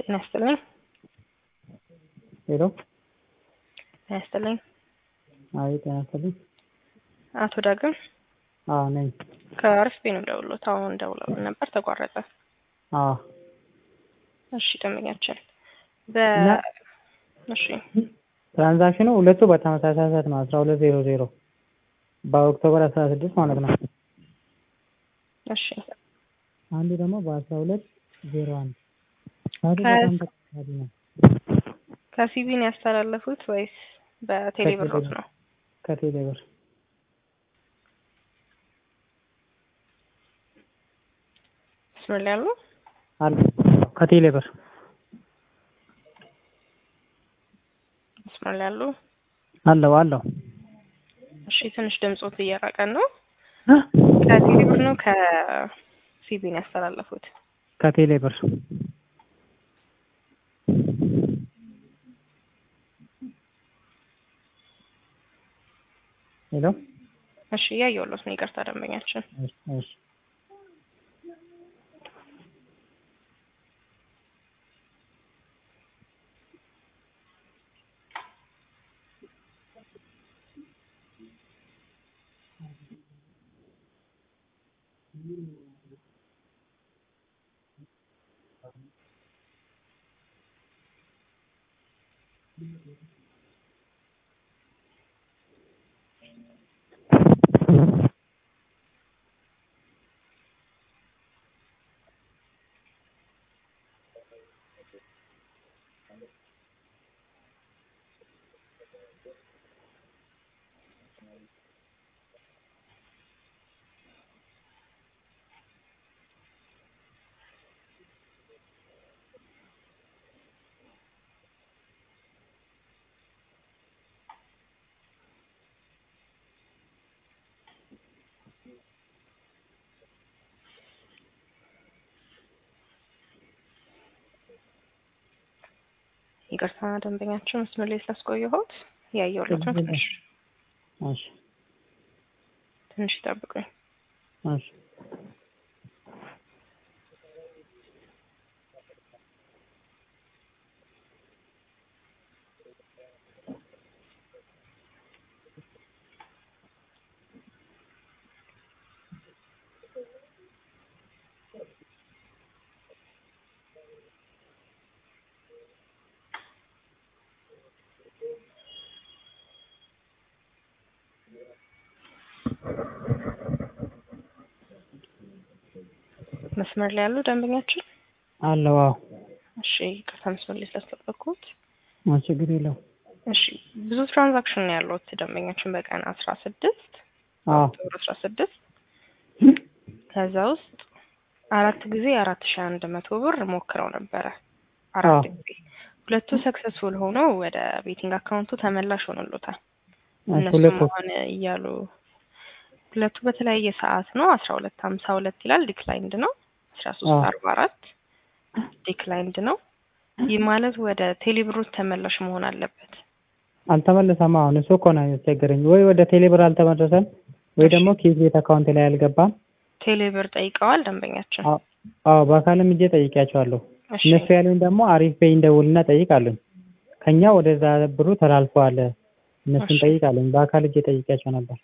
ጤና ይስጥልኝ። ሄሎ ጤና ይስጥልኝ። አይ ጤና ይስጥልኝ። አቶ ዳግም አዎ ነኝ። ከአርፍቤ ነው ደውሎት አሁን ደውለው ነበር ተቋረጠ። አዎ እሺ ደንበኛችን በ እና- እሺ ትራንዛክሽኑ ሁለቱ በተመሳሳይ ሰዓት ነው አስራ ሁለት ዜሮ ዜሮ በኦክቶበር አስራ ስድስት ማለት ነው። እሺ አንዱ ደግሞ በአስራ ሁለት ዜሮ አንድ ሰዓቱ ከ- በጣም ተቀራራቢ ነው። ከሲቢ ነው ያስተላለፉት ወይስ በቴሌብሮት ነው? ከቴሌ ብር መስመር ላይ ያሉ አለ ከቴሌ ብር መስመር ላይ ያሉ አለው አለው እሺ ትንሽ ድምፆት እየራቀን ነው። ከቴሌብር ነው ከሲቢ ነው ያስተላለፉት? ከቴሌ ብር ሄሎ እሺ እያየሁሎት ነው። ይቅርታ ደንበኛችን እሺ እሺ ይቅርታ ደንበኛችን መስመር ላይ ስላስቆየሁት እያየሁሎት ነው። ትንሽ እሺ ትንሽ ይጠብቁኝ። እሺ መስመር ላይ ያሉ ደንበኛችን አለው አዎ እሺ ይቅርታ መስመር ላይ ስላስጠበቅኩት። አዎ ችግር የለውም እሺ ብዙ ትራንዛክሽን ነው ያሉት ደንበኛችን በቀን አስራ ስድስት አዎ ኦክቶበር አስራ ስድስት ከዛ ውስጥ አራት ጊዜ አራት ሺ አንድ መቶ ብር ሞክረው ነበረ። አራት አዎ። ጊዜ ሁለቱ ሰክሰስፉል ሆነው ወደ ቤቲንግ አካውንቱ ተመላሽ ሆኖሎታል። እሺ እነሱም ሁለቱ አሁን እያሉ ሁለቱ በተለያየ ሰዓት ነው። አስራ ሁለት ሀምሳ ሁለት ይላል ዲክላይንድ ነው። አስራ ሶስት አዎ። አርባ አራት ዲክላይንድ ነው። ይህ ማለት ወደ ቴሌብሮት ተመላሽ መሆን አለበት። አልተመለሰም። አሁን እሱ እኮ ነው ያስቸገረኝ። ወይ ወደ ቴሌ ብር አልተመለሰም ወይ ደግሞ ኪዝ ቤት አካውንት ላይ አልገባም። ቴሌብር ጠይቀዋል ደንበኛችን። አዎ አዎ፣ በአካልም እጄ ጠይቄያቸዋለሁ። እሺ እነሱ ያሉኝ ደግሞ አሪፍ በይ እንደውልና ጠይቃሉኝ። ከኛ ወደዛ ብሩ ተላልፈዋል እነሱን እሺ። ጠይቃሉኝ። በአካል እጄ ጠይቄያቸው ነበር።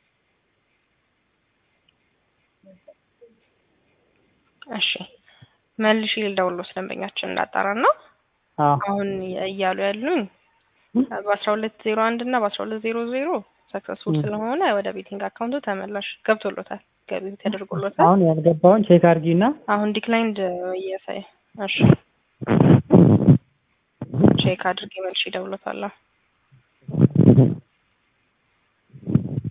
እሺ መልሽ ልደውልዎት ደንበኛችን እንዳጣራን ነው። አዎ አሁን እያሉ ያሉኝ በአስራ ሁለት ዜሮ አንድ እና በአስራ ሁለት ዜሮ ዜሮ ሰክሰስፉል ም። ስለሆነ ወደ ቤቲንግ አካውንቱ ተመላሽ ገብቶሎታል፣ ገቢ ተደርጎሎታል። አሁን ያልገባውን ቼክ አድርጊና አሁን ዲክላይንድ እያሳየ እሺ ቼክ አድርጌ መልሽ ይደውሎታል።